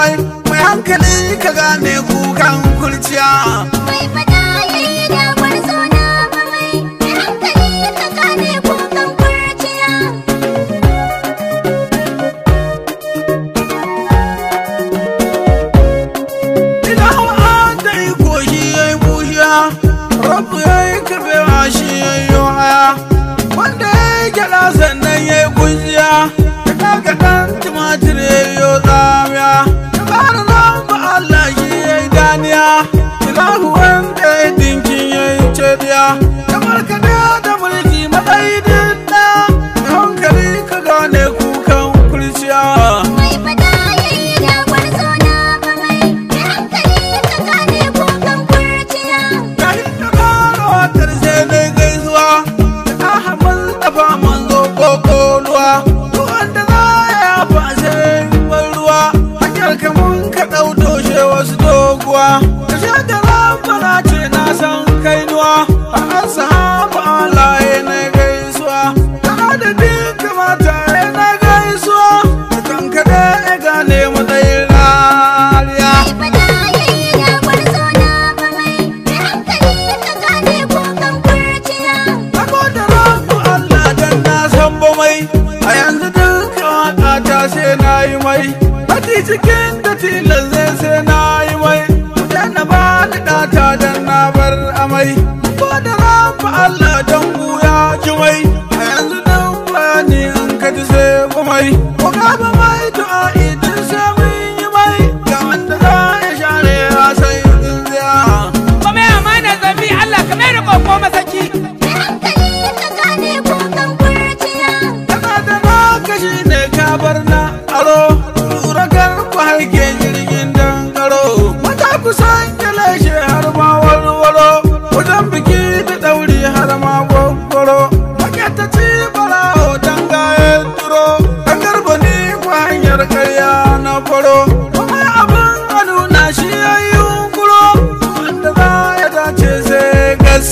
mai mai hankali ka gane kukan kurciya Mai fada yayi da gwarzo na mamai, mai hankali ka gane kukan kurciya. idan an da iko shi ya yi bushiya rabu ya yi kabewa shi ya yi haya wanda ya yi gyada sannan ya yi kunciya ya kaga ɗan tumatir ya yi tsamiya ya fara zamba Allah shi ya yi daniya ilahu wanda ya yi dinkin ya yi cediya ya markaɗe da mulki matsayi din ɗaya da hankali ka gane kukan kurciya Mai fada yayi da gwarzo na mamai, mai hankali ka gane kukan kurciya. Yayin da fara wakar sai dai gaisuwa da Ahmad Dafa manzo kokoluwa duk wanda za ya fa sai ban ruwa hanyar kamun ka ɗau doshe wasu doguwa ka sha da lambara ce na san kainuwa a an sahaba alaye na gaisuwa da adadin kamata ya na gaisuwa da kankare ya gane matsayin rariya Mai fada yayi da gwarzo na mamai, mai hankali ka gane kukan kurciya. Saboda rabu Allah dan na san ba mai a yanzu duka waka ta sai na yi mai Hati cikin da tilas zai sai na yi mai Dan na ba ni ɗata dan na bar amai Saboda rabu Allah dan buya ji mai a yanzu nan bayani in ka ji sai ba mai Ko ka ba mai du'a idan sai mun yi mai Ga wanda za ya share ya sai tsintsiya Kuma ya amana zafi Allah ka mai da koko masaki. Mai hankali ka gane kukan kurciya. Kana da naka shi ne ka bar na aro Lura kar ku haike jirgin dangaro Mata ku san lashe har ma warwaro Wajen biki da ɗauri har ma gwaggwaro Make ta ci barawo don gayen turo Ɗan garba ni ku hanyar karya na faro Kuma abin hannu na shi ya yi yunkuro Wanda za ya dace sai gas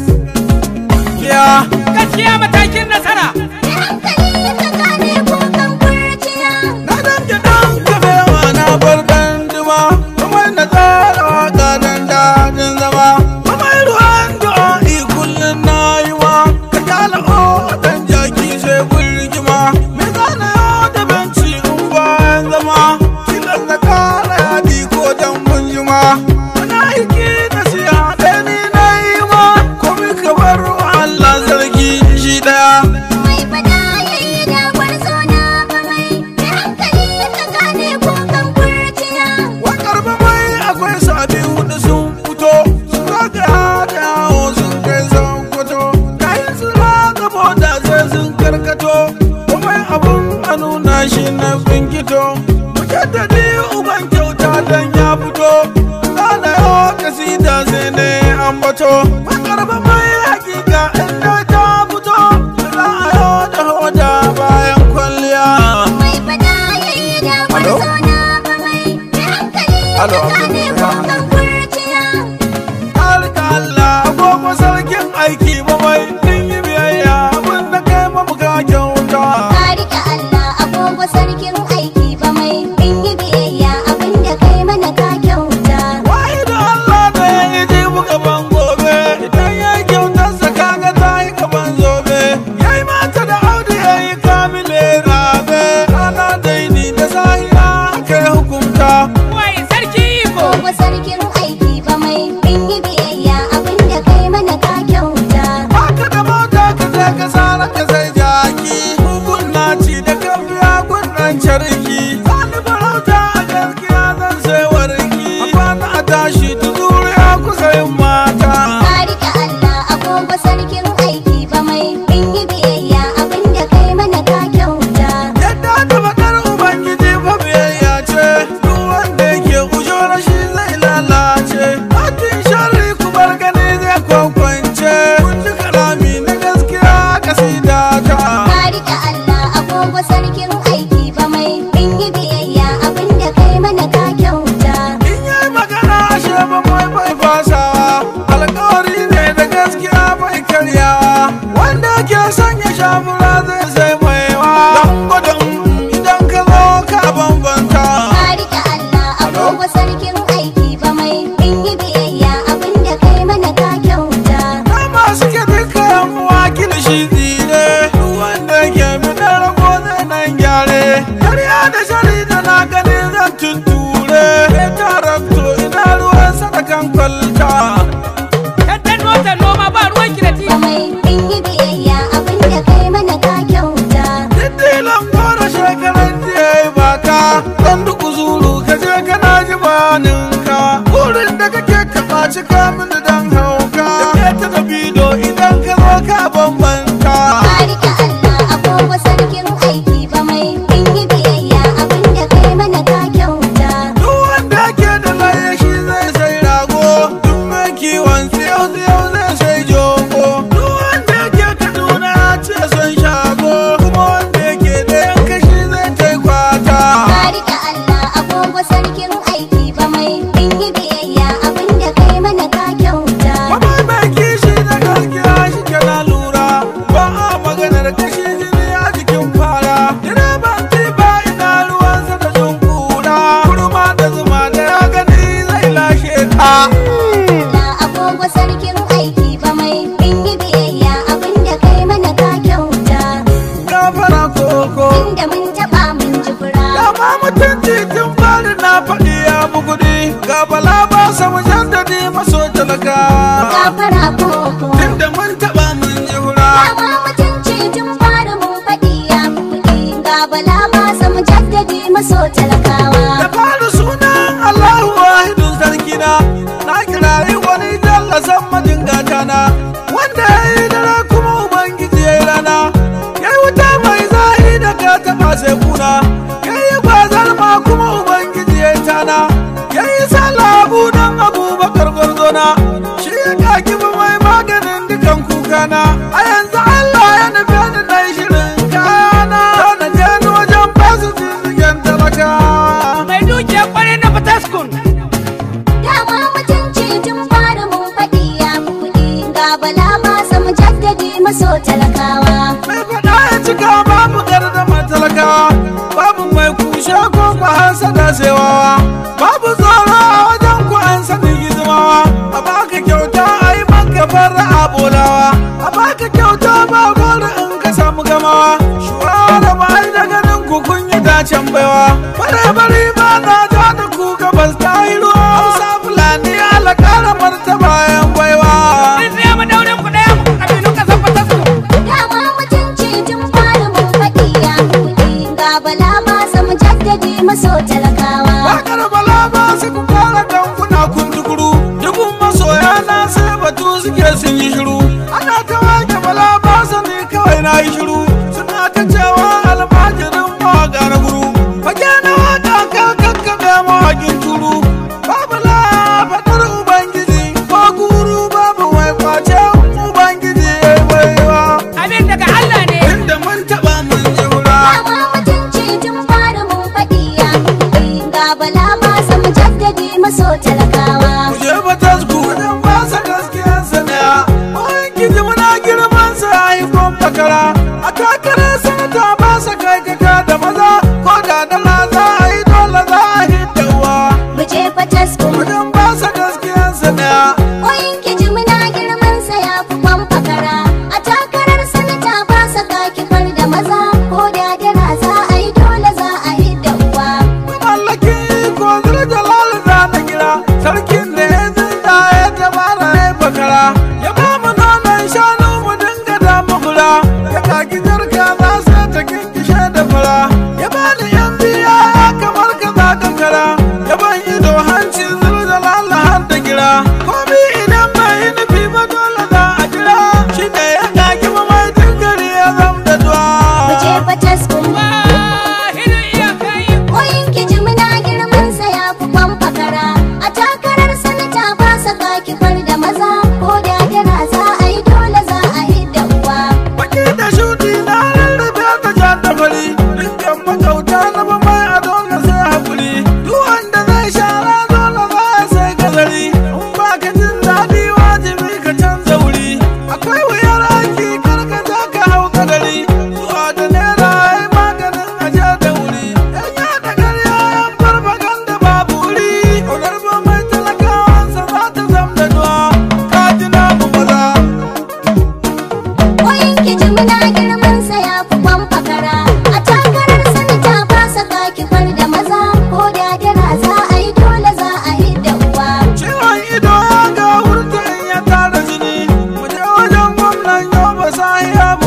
Yeah. Gaskiya matakin nasara. Mai hankali ka gane kukan kurciya. Na damke dan kabewa na bar dan duma kuma na tsara waka dan dadin zama kuma ruwan du'a'i kullum na yi wa ka kyala o dan jaki sai gulgima me zana yau da benci in bayan zama tilas na kara yadi ko dan munjima wani aiki na siya ɗaya ni na yi ma kuma ka bar wa Allah sarki shi ɗaya Mai fada yayi da gwarzo na mamai, mai hankali ka gane kukan kurciya. Wakar ba mai akwai sabi hudu sun fito sun zagaya da yawo sun kai sun fito kayan su gabo da sai sun karkato kuma abun a nuna shi na finkito mujaddadi uban kyauta dan ya fito zana yau kasida sai ne ambato wakar ba mai hakika inda ta fito za a yau da hoda bayan kwalliya Mai fada yayi da Alo? gwarzo na mamai, mai hankali Alo, ka gane Abdul- kukan kurciya. Harka Allah agogo sarkin aiki ba mai din yi biyayya abin da kai mamuka kyauta. Ka riƙe Allah agogo sarkin aiki ba mai in yi biyayya abinda kai mana ka kyauta. Wai da Allah da ya yi ji buga ban gobe idan ya yi kyautar sa kaga ta yi gaban zobe. Ya yi mata da audu ya yi kamile rabe rana daini da sahiya kai hukunta. Wai sarki iko. Agogo sarkin aiki ba mai in yi biyayya abinda kai mana ka kyauta. Baka da mota ka je ka sara ka sai jaki Mugun naci da kan biya gunnan carki Sani farauta a gaskiya zan sai warki A kwana a tashi ta zuriya kusa yin mata Ka riƙe Allah agogo sarkin aiki ba mai in yi biyayya abinda kai mana ka kyauta. Yadda da bakar Ubangiji fa biyayya ce Duk wanda zaɓe ya tarakto ina ruwan sadakan kwalta Tantan nota noma ba ruwan ki da ti. ba mai in yi biyayya abin da kai mana ka kyauta Diddilan gora shekaran jiya baka dan duk zuru ka je kana ji baninka burin da kake kaba cika mini dan hauka da ke ta da bido idan ka zo ka bambanta ka rike Allah agogo sarkin aiki ba mai in yi biyayya abin da kai mana ka kyauta duk wanda ke da laye shi zai sai rago duk mai kiwon tsiyau tsiyau zai sai jogo duk wanda ke kaduna ce son shago kuma wanda ke da yankashi zai tai kwata ka rike Allah agogo sarkin aiki ba mai in yi biyayya abin da kai mana ka kyauta Mama mai kishi da gaskiya shi ke na lura ba a maganar kashi jini a jikin fara ina ban ba ina ruwansa da jin kura kurma da zuma da ya gani zai lashe ta Allah agogo sarkin aiki ba mai in yi biyayya abin da kai mana ka kyauta gafara koko inda mun taba mun ji fura dama mutunci tun fari na faɗi ya bugudi ga bala ba samu jaddadi maso talaka gafara koko tunda mun taɓa mun ji hura dama mutunci tun fara mun faɗi ya fi kuɗi ga bala ba samu jaddadi maso talakawa da fara sunan Allahu wahidun sarkina na kirayi wani jallasan majingata na wanda ya yi dare kuma ubangiji ya yi rana ya yi wuta mai zahi da ka taɓa sai kuna ya yi bazar ma kuma ubangiji ya yi tana ya yi salabu don abubakar gwarzona shi ya kaki ba mai maganin dukan kukana a yanzu Allah ya nufi ni na yi shirin kayana na je ni wajen basu zizigen talaka Mai dukiyar kwarai na Fataskun. dama mutunci tun fara mun faɗi ya fi kuɗi ga bala ba samu jaddadi maso talakawa mai faɗa ya cika babu gardama talakawa babu mai kushe ko ku hansa da sewawa babu tsoro a wajen ku an sani gizimawa a baka kyauta a yi maka fara a bolawa a baka kyauta ba gora in ka samu gamawa shuwara ba ai da ganin ku kun yi dacen baiwa bare bari ba na ja da ku gabas ta yi ruwa hausa fulani ala kara martaba yan baiwa Mun tsaya mu daurin ku ɗaya kabilun ƙasar Fataskun. dama mutunci tun fara mun faɗi ya fi kuɗi ga bala ba samu jaddadi maso talakawa Wakar bala ba su ku fara dankuna kun tukuru Dubun masoya na sai batu suke sun yi shiru Ana ta wake bala ba su ne kawai na yi shiru Suna ta cewa almajirin mawaka na guru Fage na waka ka kakkaɓe mawakin turu Babu la faɗar Ubangiji ko guru babu mai kwace Ubangiji ya yi baiwa Abin daga Allah ne. Inda mun taɓa mun ji hura dama mutunci tun fara mun faɗi ya fi kuɗi ga bala ba samu jaddadi maso talakawa Kuje ba tasku wajen ba sa gaskiyar sa daya. Bayan kiji muna girman sa ya yi kwamfakara. A takarar sanata ba sa kai kaka da maza. Ko da dala za a yi dole za a hidda uwa. mu je fatasko Wajen ba sa gaskiyar sa daya. Koyin kiji muna girman sa ya fi kwamfakara a takarar sanata ba sa kakifar da maza ko da dara za a yi dole za a yi da uwa Mallaki ko zira jalal za na gira. Sarkin da ya zinda ya tabara ya bakara. Ya ba mu nonon shanu mu dinga da mafura. Ya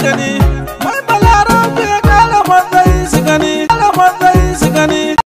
magani